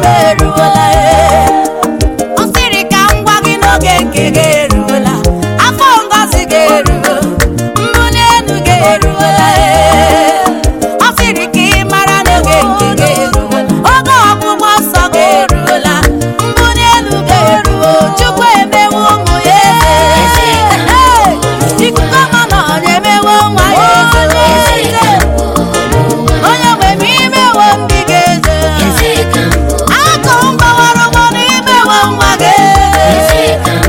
eruola ee. ọ sịrị ka m gwa gị n'oge nke gị eruola afọ ngozi gị eruo mbuli elu gị eruola ee. ọ sịrị ka ị mara n'oge nke gị eruola oge ọgwụgwọ nsọ gị eruola mbuli elu gị eruo chukwu emewo ụmụ ya eze Ee, ikuku ọma na ọ na-emewo nwa ya eze onye nwe m imewo ndị gị eze akụ mgbawara ụgbọ n'imewo nwa gị eze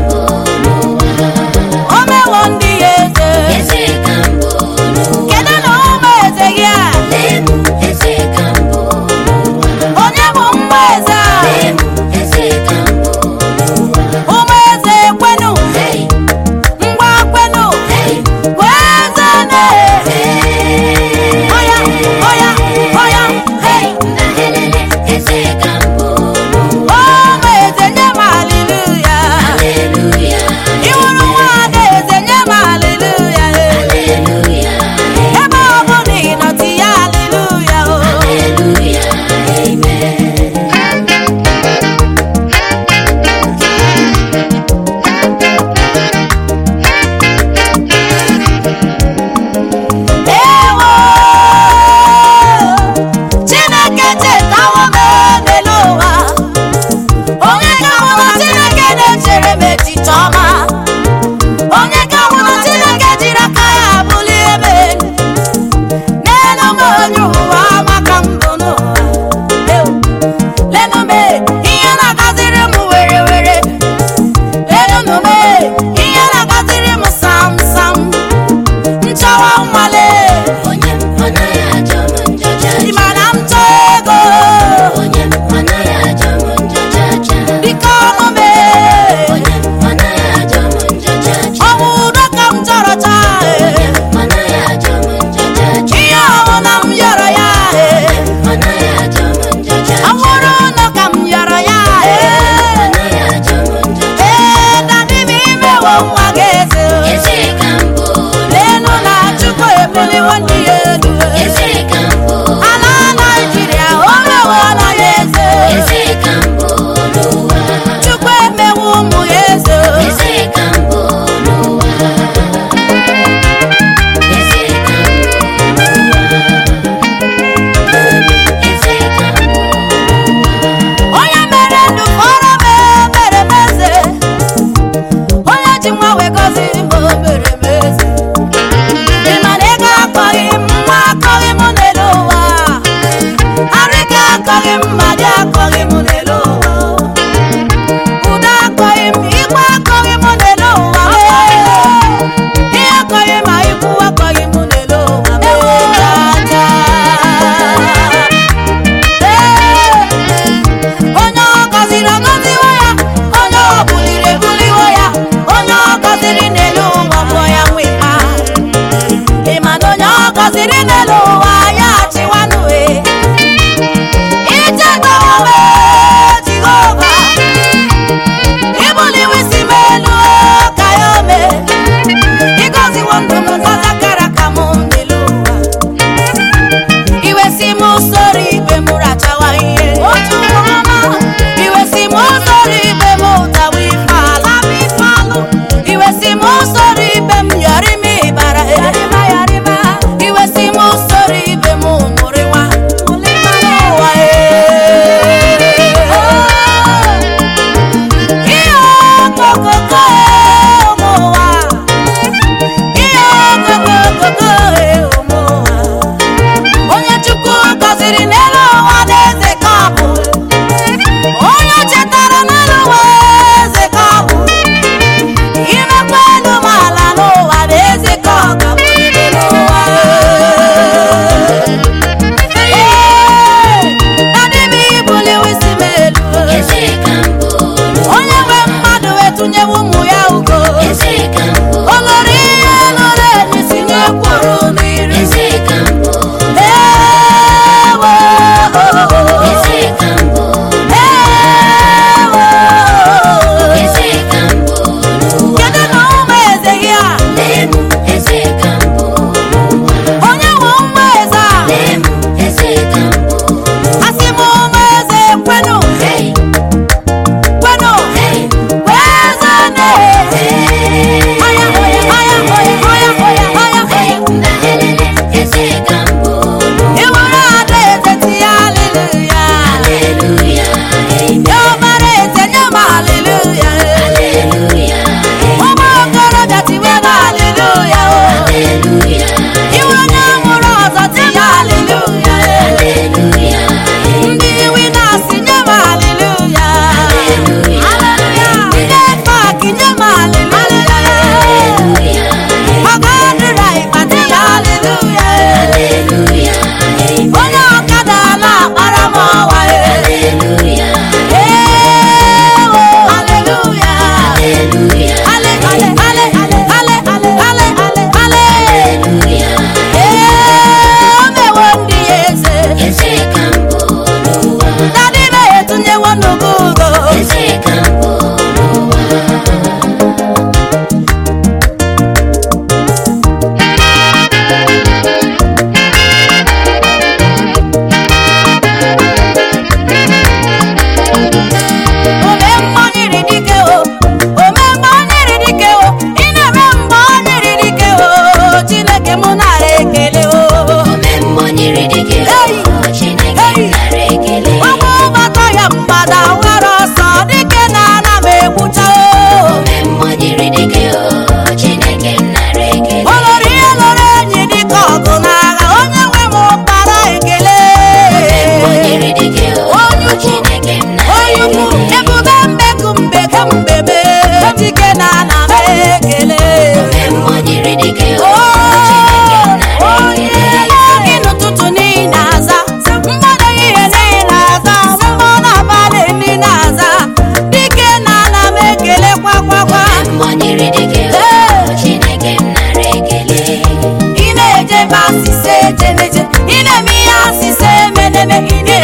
o mewo ndị ya eze kedu na ụmụ eze gị a onye bụ mgba eze a ụmụ eze ekwenu ngwa kwenu wee eze na ọya ọya ọya hei ụmụ eze nye m haleluya ịhụrụ nwa ada eze nye m haleluya ebe ọ bụ na ị nọ tinye haleluya o ewo chineke chetawo m n'elu ụwa onye ga-ahụ na chineke na-echere m echiche ọma onye ga-ahụ na chineke jiri aka ya bulie m elu n'elu m onye ụwa maka mbụ n'ụwa Ewu. lenu m ihe na-agaziri m were were lenu m ihe na-agaziri m sam sam nchọwa nwale ị ma na m chọọ ego biko ọmụme ọnwụ udo ka m chọrọ chaa ihe ọbụla m yọrọ ya ọnwụrụ ụlọ ka m yọrọ ya ee dadi m imewo nwa gị eze lenu na chukwu ebuliwo ndị ya elu ala naijiria o mewo na ya eze chukwu emewo ụmụ ya eze onye mere ndụ fọrọ m mere m eze onye ji nwa wee gọzie m o mere m eze ị ma na ego akọghị m nwa akọghị m n'elu ụwa arịka akọghị m mmadụ akọghị m n'elu ụwa udo akọghị m igwe akọghị m n'elu ụwa ihe akọghị ma ikwu akọghị m n'elu ụwa jaja onye ọ gọziri agọziwo ya onye ọ buliri ebuliwo ya onye ọ gọziri n'elu ụwa bụ ya nwe ha ị ma na onye ọ gọziri n'elu ụwa ya achịwanụ e ichetawowe jehova ibuliwo isi m elu ka ya ome ịgọziwo ndụ m ngọzi kara ka m n'elu ụwa iwe si m usoro igwe m rachawa ihe otu ọma iwe si m usoro igwe m ụtawa ife ala m ife alụ iwe si m usoro igwe m yọrị m ịbara yarịma yarịma iwe si m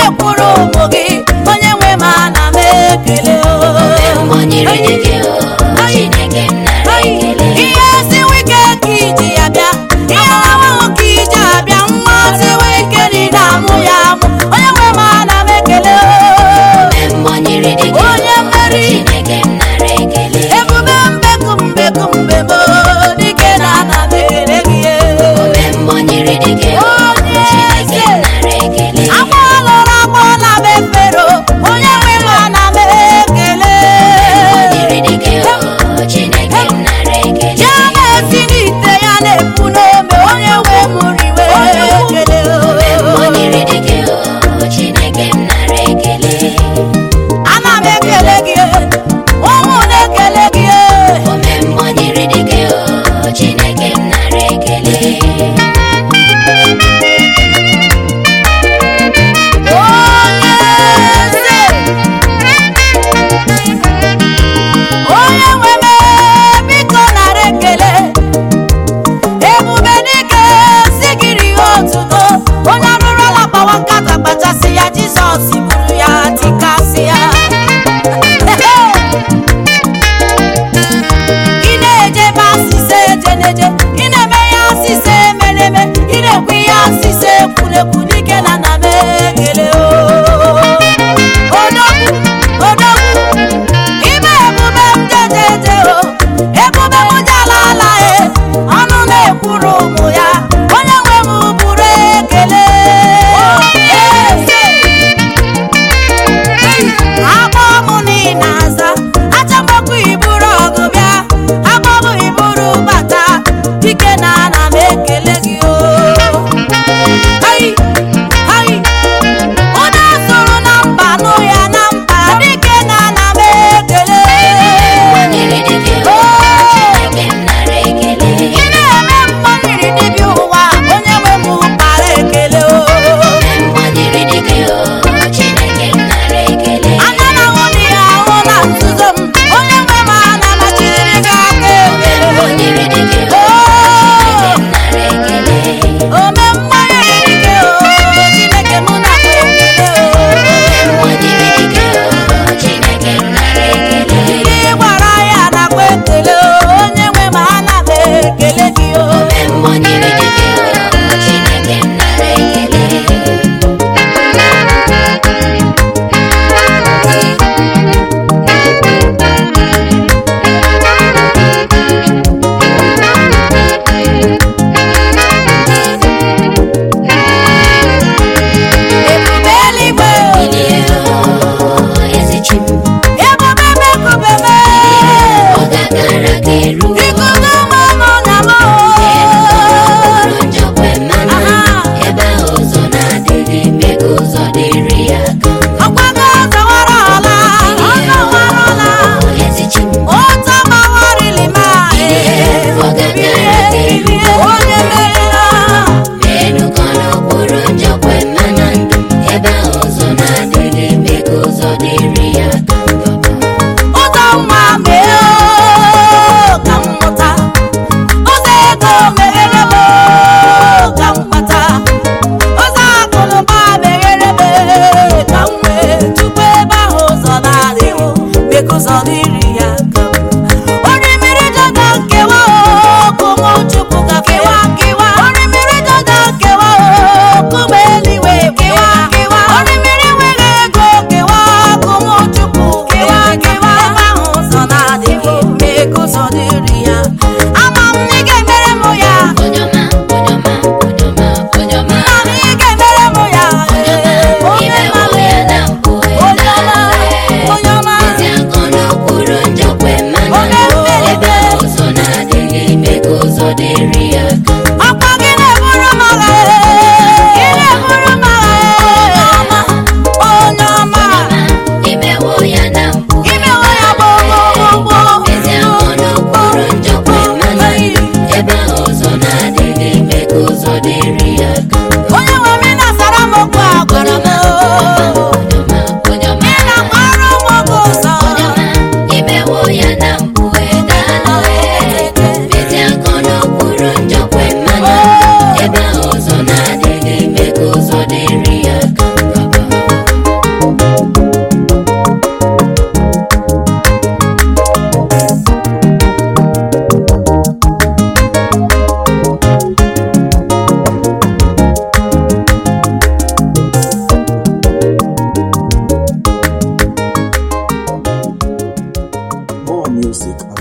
na-ekwuru ụmụ gị onye nwe m ana m ekele o Mmọnyere dị gị o, Chineke m nara ekele. ihe siwe ike ka iji ya bịa ihe ahụhụ ka iji abịa nwa siwe ike niile amụ ya amụ onye nwe m ana m ekele o Mmọnyere dị gị o, Onye mmeri. Chineke m nara ekele. ebube mbeku mbeku mbebo dike na ana m ekele gị Mmọnyere dị gị o, Onye Chineke eze. m nara ekele. agba ọlụrụ agba na m efero onye nwe m ana m ekele Mmọnyere dị gị o, Chineke m nara ekele. ya na-esi n'ite ya na-epu n'ome onye nwe m riwe ekele Mmọnyere dị gị o, Chineke m nara ekele. ana m ekele gị ụmụ na-ekele gị Ome mmọnyere dị gị o, Chineke m nara ekele. onye eze onye nwe m biko nara ekele ebube dike si gịrị ihe otuto onye arụrụla gbawa nkata kpachasị ya jizọs buru ya tikasị ya ị na-eje ebe asịsa eje na-eje ị na-eme ya asịsa emereme ị na-ekwu ihe asịsa ekwurekwu dike na na m ekele o odogwu odogwu ime ebube m jejeje o ebube m jala ala e ọnụ na-ekwuru ụmụ ya onye nwe m buru ekele eze agbọ mụ niile aza achọgbakwa iburu ọgụ bịa agbọbụ iburu bata dike na ana m ekele gị o Hai, hai. onye sụrụ na mba nụ ya na mba dike na ana m ekele Mmọnyere dị gị o, Chineke m nara ekele. ị na-eme mmọnwiri dibịa ụwa onye nwe m kpara ekele o Mmọnyere dị gị o, Chineke m nara ekele. anya na ahụ dị ya ahụ na nzuzo m onye nwe m ana machiri gị aka ekele Mmọnyere dị gị o, Chineke m nara ekele. ome mmanya erike o chineke mụ na ekele o Mmọnyere dị gị o, Chineke m nara ekele. ndị gbara ya nakwa ekele o onye nwe m ana m ekele gị o Mmọnyere dị gị o, Chineke m nara ekele. ebube eluigwe Bilie o, eze chi m, ebube mekubeme ọ gagara ga eru o. ikuku mmanụ na m Bụrụ njọkwa mmanụ, Aha. ebe ahụ ụzọ na-adịghị eme ka ụzọ dịrị ya aka. ọgbago ọzọwara ọla ọzọwara ọla O, eze chi m, ụtọ mawarili ma Ọ gagara ga eru o. onye merela Menu ka n'okpuru njọkwa mmanụ ndụ, ebe ahụ ụzọ na-adịghị eme ka ụzọ dịrị ya aka. ụzọ nwa mee oo, ka m mụta ụzọ ego meghere m oo, ka m kpata ụzọ akụnụba meghere m ee, ka m nwee tupu ebe ahụ ụzọ na-adịghị mee ka ụzọ dịrị ya ka orimiri dada nkewa oo, kụmụ chukwu ga kewa kewa orimiri dada nkewa oo, kụmụ eluigwe kewa kewa orimiri nwere ego kewa kụmụ chukwu kewa kewa ebe ahụ ụzọ na-adịghị mee ka ụzọ dịrị ya ama m na ị ga-emere m ya Onyoma, onyoma, onyoma, onyoma. nna m ị ga-emere m ya ee, onye Ime mara ya na mpụ onye ọma ya onye ọma Ezi akọ n'okpuru music